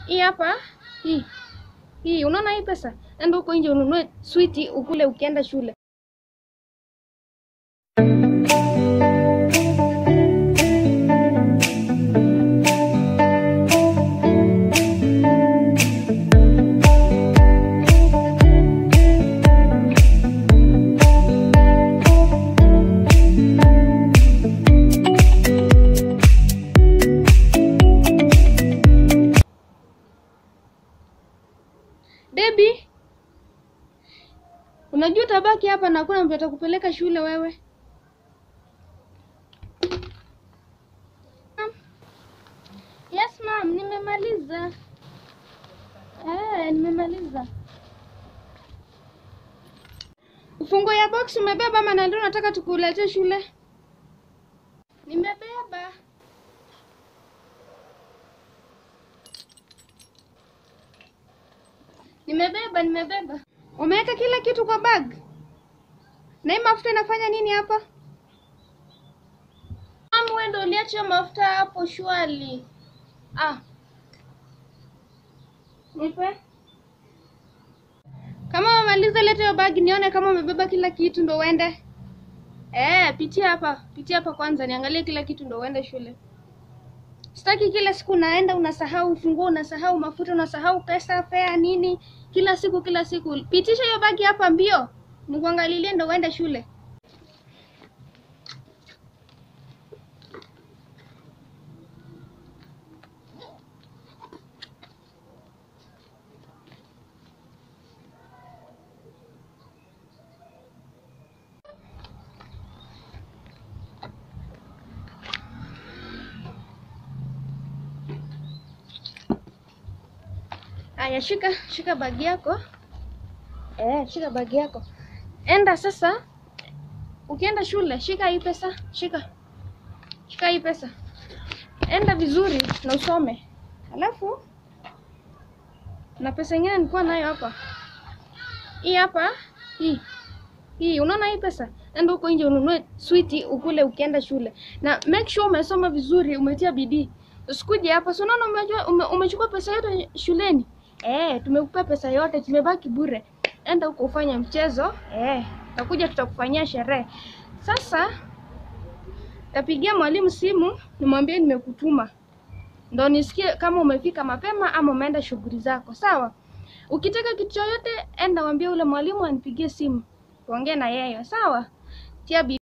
Hii hapa hii hii, unaona hii pesa, enda huko nje ununue switi ukule ukienda shule. Debi, unajua utabaki hapa na hakuna mtu atakupeleka shule wewe. Ma'am. Yes ma'am, nimemaliza. Eh, nimemaliza. Ufunguo ya box umebeba ama na ndio nataka tukuletee shule? Nimebeba. Nimebeba, nimebeba. Umeweka kila kitu kwa bag? Na hii mafuta inafanya nini hapa? Mama, wewe ndio uliacha mafuta hapo shwali. Ah. Nipe. Kama umemaliza leta hiyo bag nione kama umebeba kila kitu ndo uende. Eh, pitia hapa. Pitia hapa kwanza niangalie kila kitu ndo uende shule. Sitaki kila siku unaenda unasahau ufunguo, unasahau mafuta, unasahau pesa, fare nini, kila siku kila siku. Pitisha hiyo bagi hapa mbio, nikuangalilie ndo uende shule. Aya, shika shika bagi yako. Eh, shika bagi yako. Enda sasa. Ukienda shule, shika hii pesa, shika. Shika hii pesa. Enda vizuri na usome. Alafu na pesa ingine nilikuwa nayo hapa. Hii hapa, hii. Hii, unaona hii pesa? Enda huko nje ununue switi ukule ukienda shule. Na make sure umesoma vizuri, umetia bidii. Usikuje hapa, si unaona umejua ume, umechukua pesa yote shuleni. Eh, tumekupa pesa yote, tumebaki bure. Enda huko ufanye mchezo. Eh, takuja tutakufanyia sherehe. Sasa tapigia mwalimu simu nimwambie nimekutuma, ndo nisikie kama umefika mapema ama umeenda shughuli zako. Sawa? Ukitaka kitu chochote, enda mwambie ule mwalimu anipigie simu, tuongee na yeye. Sawa? Tia bidii.